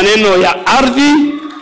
maneno ya ardhi,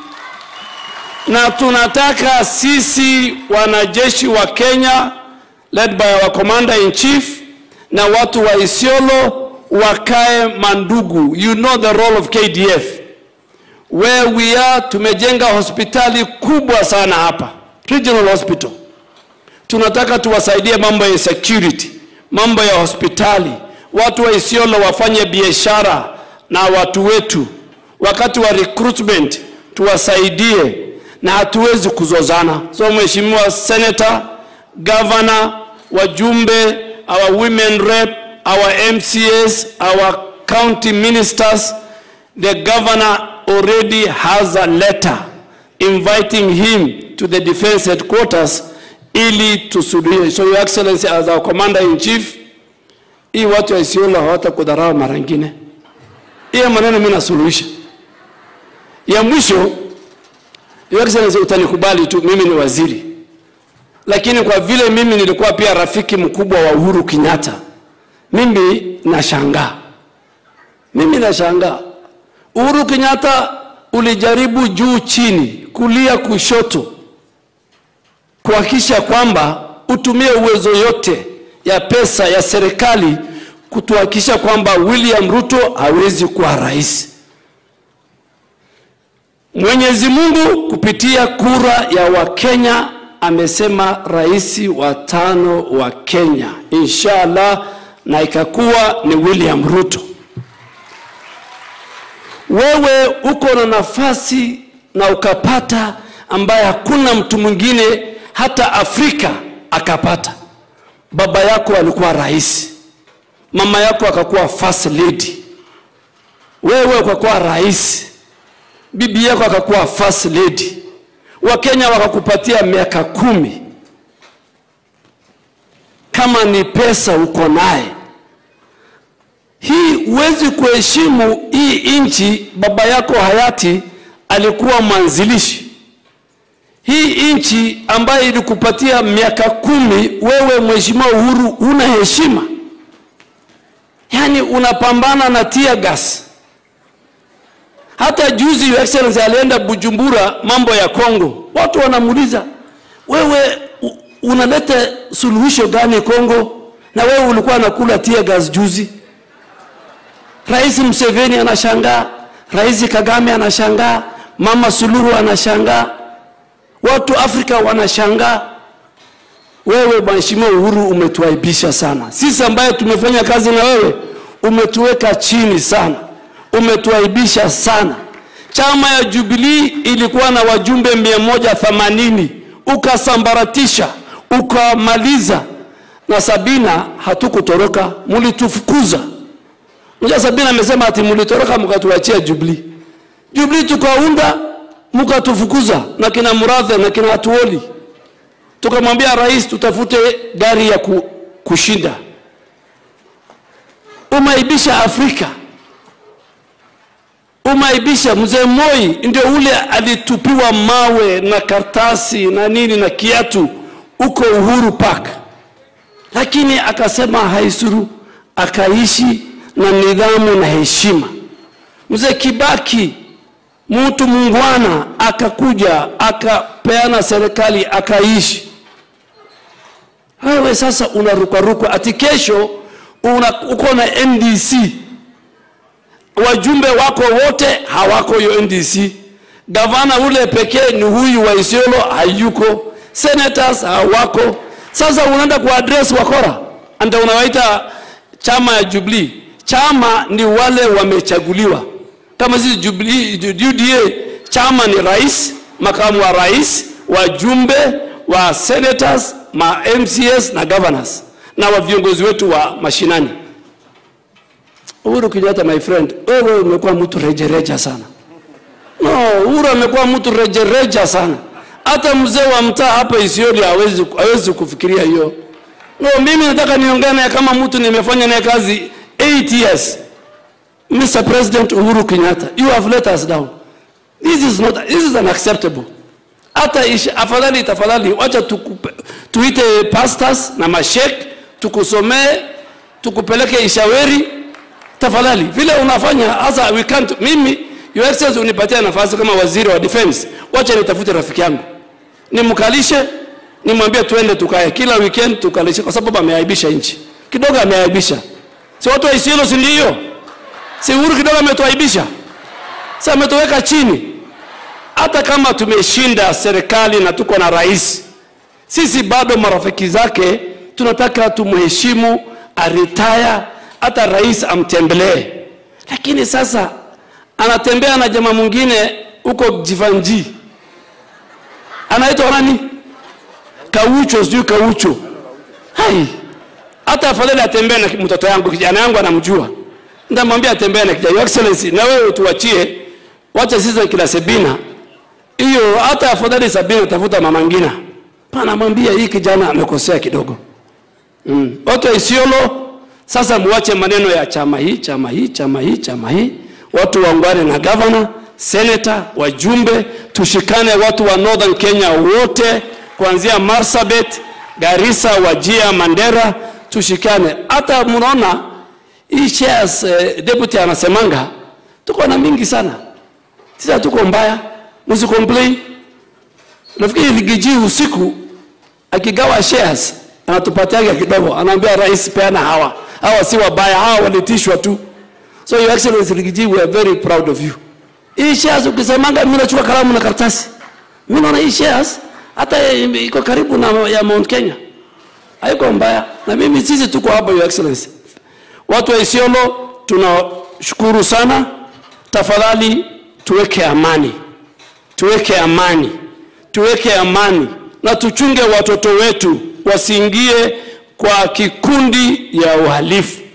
na tunataka sisi wanajeshi wa Kenya led by our commander in chief na watu wa Isiolo wakae mandugu. You know the role of KDF where we are. Tumejenga hospitali kubwa sana hapa, regional hospital. Tunataka tuwasaidie mambo ya security, mambo ya hospitali. Watu wa Isiolo wafanye biashara na watu wetu, wakati wa recruitment tuwasaidie, na hatuwezi kuzozana. So mheshimiwa senator, governor, wajumbe, our women rep, our MCAs, our county ministers, the governor already has a letter inviting him to the defense headquarters ili tusuluhishe. So your excellency as our commander in chief, hii watu wa Isiolo hawatakudharau mara nyingine. Hiyo maneno mimi nasuluhisha. Ya mwisho, your excellency, utanikubali tu, mimi ni waziri, lakini kwa vile mimi nilikuwa pia rafiki mkubwa wa Uhuru Kenyatta, mimi nashangaa, mimi nashangaa Uhuru Kenyatta ulijaribu juu chini, kulia kushoto, kuhakikisha kwamba utumie uwezo yote ya pesa ya serikali kutuhakikisha kwamba William Ruto hawezi kuwa rais. Mwenyezi Mungu kupitia kura ya Wakenya amesema rais wa tano wa Kenya inshallah, na ikakuwa ni William Ruto. Wewe uko na nafasi na ukapata ambaye hakuna mtu mwingine hata Afrika akapata. Baba yako alikuwa rais, mama yako akakuwa first lady, wewe ukakuwa rais, bibi yako akakuwa first lady, Wakenya wakakupatia miaka kumi. Kama ni pesa uko naye hii huwezi kuheshimu hii nchi. Baba yako hayati alikuwa mwanzilishi hii nchi ambayo ilikupatia miaka kumi. Wewe mheshimiwa Uhuru huna heshima, yaani unapambana na tear gas. Hata juzi your excellency alienda Bujumbura, mambo ya Kongo, watu wanamuuliza wewe unaleta suluhisho gani Kongo, na wewe ulikuwa unakula tear gas juzi. Rais Museveni anashangaa, Rais Kagame anashangaa, Mama Suluhu anashangaa, watu Afrika wanashangaa. Wewe Mheshimiwa Uhuru umetuaibisha sana sisi, ambaye tumefanya kazi na wewe, umetuweka chini sana, umetuaibisha sana. Chama ya Jubilee ilikuwa na wajumbe mia moja themanini ukasambaratisha, ukamaliza na Sabina hatukutoroka, mulitufukuza Mja Sabina amesema ati mlitoroka mkatuachia Jubilee. Jubilee tukaunda mkatufukuza na kina Murathe na kina Atuoli. Tukamwambia rais tutafute gari ya ku, kushinda. Umaibisha Afrika. Umaibisha mzee Moi ndio ule alitupiwa mawe na kartasi na nini na kiatu uko Uhuru Park. Lakini akasema haisuru akaishi na nidhamu na heshima. Mzee Kibaki mtu mungwana akakuja akapeana serikali akaishi. Wewe sasa unarukaruka ati kesho una, uko na NDC, wajumbe wako wote hawako hiyo NDC. Gavana ule pekee ni huyu wa Isiolo hayuko, senators hawako. Sasa unaenda kuaddress wakora, ndio unawaita chama ya Jubilee chama ni wale wamechaguliwa. Kama sisi Jubilee, UDA, chama ni rais, makamu wa rais, wajumbe wa senators, ma MCS na governors na wa viongozi wetu wa mashinani. Uhuru Kenyatta, my friend, wewe umekuwa mtu rejereja sana. No, Uhuru amekuwa mtu rejereja sana. Hata mzee wa mtaa hapa Isiolo hawezi hawezi kufikiria hiyo. No, mimi nataka niongee naye kama mtu nimefanya naye kazi 8 years. Mr. President Uhuru Kenyatta, you have let us down. This is not, this is unacceptable. Hata afadhali tafadhali, wacha tukupe, tuite pastors na mashek tukusomee, tukupeleke Ishaweri tafadhali, vile unafanya hasa we can't. Mimi Your Excellency, unipatia nafasi kama waziri wa defense, wacha nitafute rafiki yangu nimkalishe, nimwambie tuende tukae kila weekend tukalishe, kwa sababu ameaibisha nchi kidogo, ameaibisha. Si watu wa Isiolo, si ndio? Si Uhuru kidogo ametuaibisha, si ametuweka chini. Hata kama tumeshinda serikali na tuko na rais, sisi bado marafiki zake tunataka tumheshimu, aritaya, hata rais amtembelee. Lakini sasa anatembea na jamaa mwingine huko Jivanji, anaitwa nani? Kaucho, sijui Kaucho. Hai, hata afadhali atembee na mtoto yangu, kijana yangu anamjua, nitamwambia atembee na kijana. Your Excellency, na wewe tuachie, wacha sisi kila Sabina hiyo, hata afadhali Sabina tafuta mama ngina, panamwambia hii kijana amekosea kidogo. Mm. Watu wa Isiolo sasa muache maneno ya chama hii chama hii chama hii chama hii, watu waungane na gavana, seneta, wajumbe, tushikane watu wa Northern Kenya wote kuanzia Marsabit, Garissa, Wajia, Mandera, tushikane. Hata mnaona hii shares eh, deputy anasemanga tuko na mingi sana, sisi hatuko mbaya, msicomplain. Nafikiri Ligiji usiku akigawa shares anatupatiaga kidogo, anaambia rais, peana hawa hawa, si wabaya, hawa walitishwa tu. So your excellency Rigiji, we are very proud of you. Hii shares ukisemanga, mimi nachukua kalamu na karatasi, mimi naona hii shares hata iko karibu na ya Mount Kenya, haiko mbaya, na mimi sisi tuko hapa, your excellency. Watu wa Isiolo tunashukuru sana, tafadhali tuweke amani, tuweke amani, tuweke amani na tuchunge watoto wetu wasiingie kwa kikundi ya uhalifu.